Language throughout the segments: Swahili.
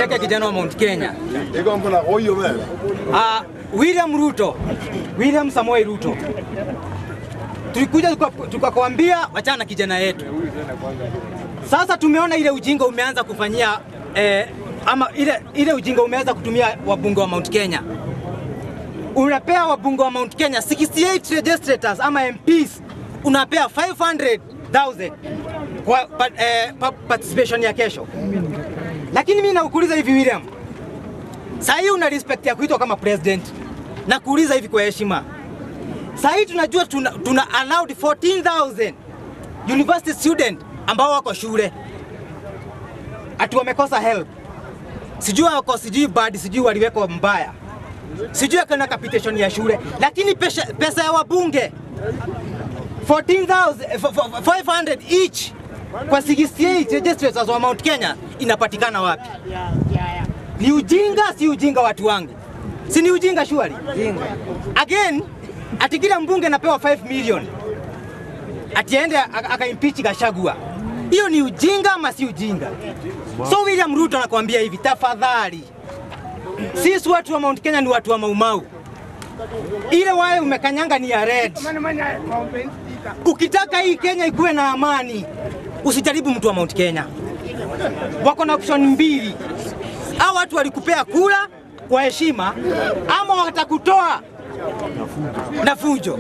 Cheke kijana wa Mount Kenya. Iko mbona huyo wewe? Uh, William Ruto, William Samoei Ruto, tulikuja tuka- tukakwambia wachana na kijana yetu. Sasa tumeona ile ujinga umeanza kufanyia eh, ama ile, ile ujinga umeanza kutumia wabunge wa Mount Kenya. Unapea wabunge wa Mount Kenya 68 registrators ama MPs, unapea 500,000 kwa pa, eh, pa, participation ya kesho. Lakini mimi nakuuliza hivi William, Saa hii una respect ya kuitwa kama president na kuuliza hivi kwa heshima. Saa hii tunajua tuna, tuna allowed 14,000 university student ambao wako shule ati wamekosa help, sijui wako sijui bad, sijui waliwekwa mbaya, sijui akana capitation ya shule, lakini pesa, pesa ya wabunge 14,000 eh, f- f- 500 each kwa 68 registrators wa Mount Kenya inapatikana wapi? Ni ujinga, si ujinga watu wangu, si ni ujinga shwari? Again, ati kila mbunge anapewa 5 million ati aende aka- akaimpeach Gachagua. Hiyo ni ujinga ama si ujinga? So William Ruto anakuambia hivi, tafadhali, sisi watu wa Mount Kenya ni watu wa Maumau, ile wae umekanyanga ni ya red. Ukitaka hii Kenya ikuwe na amani, usijaribu mtu wa Mount Kenya. Wako na option mbili, hao watu walikupea kula kwa heshima, ama watakutoa na fujo.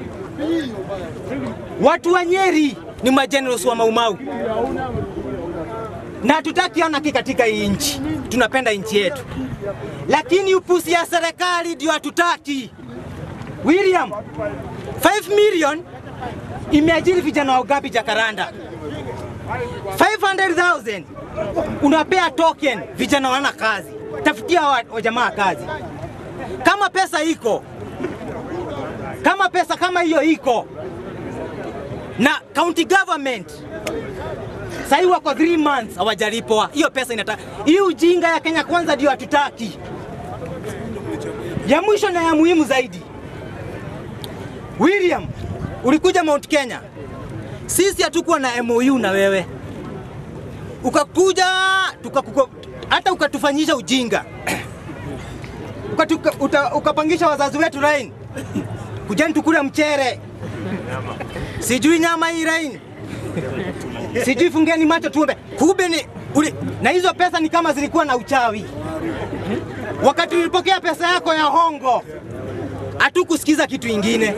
Watu wa Nyeri ni majenerals wa Maumau na hatutaki anarchy katika hii nchi, tunapenda nchi yetu, lakini upusi ya serikali ndio hatutaki. William, 5 million imeajiri vijana wa Ugabi Jakaranda, 500,000 unapea token, vijana wana kazi. Tafutia wa, wa jamaa kazi. Kama pesa iko, kama pesa kama hiyo iko, na county government sahii wako 3 months hawajalipwa hiyo pesa. Inataka hii ujinga ya Kenya kwanza ndio hatutaki. Ya mwisho na ya muhimu zaidi, William, ulikuja Mount Kenya, sisi hatukuwa na MOU na wewe, ukakuja tukakuko, hata ukatufanyisha ujinga Ukatuka- uta- ukapangisha wazazi wetu rain, kujani tukule mchere, sijui nyama hii rain, sijui fungeni macho tuombe. Kumbe ni uli, na hizo pesa ni kama zilikuwa na uchawi. Wakati ulipokea pesa yako ya hongo, hatukusikiza kitu ingine.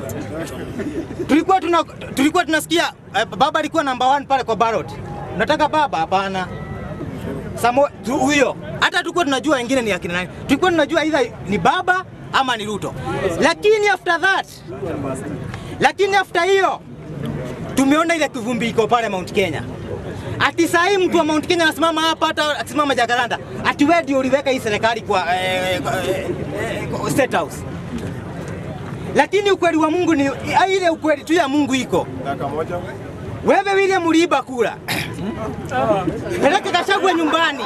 Tulikuwa tuna, tulikuwa tunasikia eh, baba alikuwa namba one pale kwa ballot. Nataka baba? Hapana. Samo tu- huyo hata tulikuwa tunajua wengine ni akina nani, tulikuwa tunajua either ni baba ama ni Ruto, lakini after that, lakini after hiyo tumeona ile kivumbi iko pale Mount Kenya. Ati saa hii mtu wa Mount Kenya anasimama hapa, hata akisimama Jakaranda, ati wewe ndio uliweka hii serikali kwa, eh, kwa, eh, eh, kwa State House. Lakini ukweli wa Mungu ni ah, ile ukweli tu ya Mungu iko. Dakika moja. Wewe William uliiba kura. Peleke Gachagua nyumbani.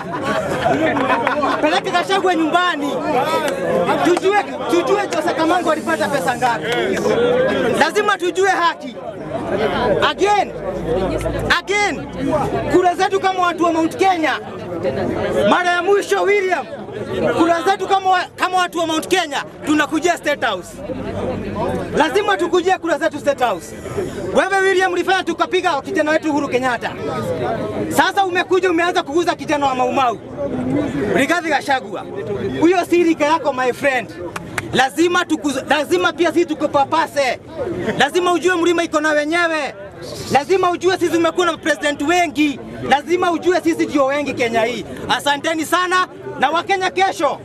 Peleke Gachagua nyumbani. Tujue tujue Jose Kamango alipata pesa ngapi. Lazima tujue haki. Again. Again. Kura zetu kama watu wa Mount Kenya. Mara ya mwisho William. Kura zetu kama wa- kama watu wa Mount Kenya tunakujia State House. Lazima tukujie kura zetu State House. Wewe William ulifanya tukapiga kijana wetu Uhuru Kenyatta. Sasa umekuja umeanza kuguza kijana wa Maumau. Rigathi Gachagua. Huyo si rika yako my friend. Lazima tuku, lazima pia sisi tukupapase. Lazima ujue mlima iko na wenyewe. Lazima ujue sisi tumekuwa na president wengi. Lazima ujue sisi ndio wengi Kenya hii. Asanteni sana na Wakenya kesho.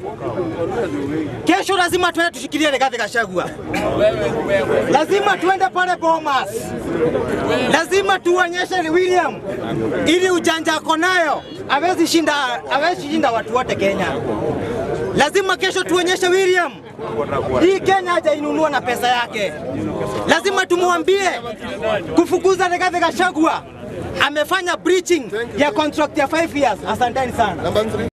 Kesho lazima tuende tushikilie Rigathi Gachagua. Lazima tuende pale Bomas. Lazima tuonyeshe William ili ujanja ako nayo hawezi shinda, hawezi shinda watu wote Kenya. Lazima kesho tuonyeshe William hii Kenya hajainunua na pesa yake. Lazima tumwambie kufukuza Rigathi Gachagua amefanya breaching ya contract ya 5 years. Asanteni sana. Number three.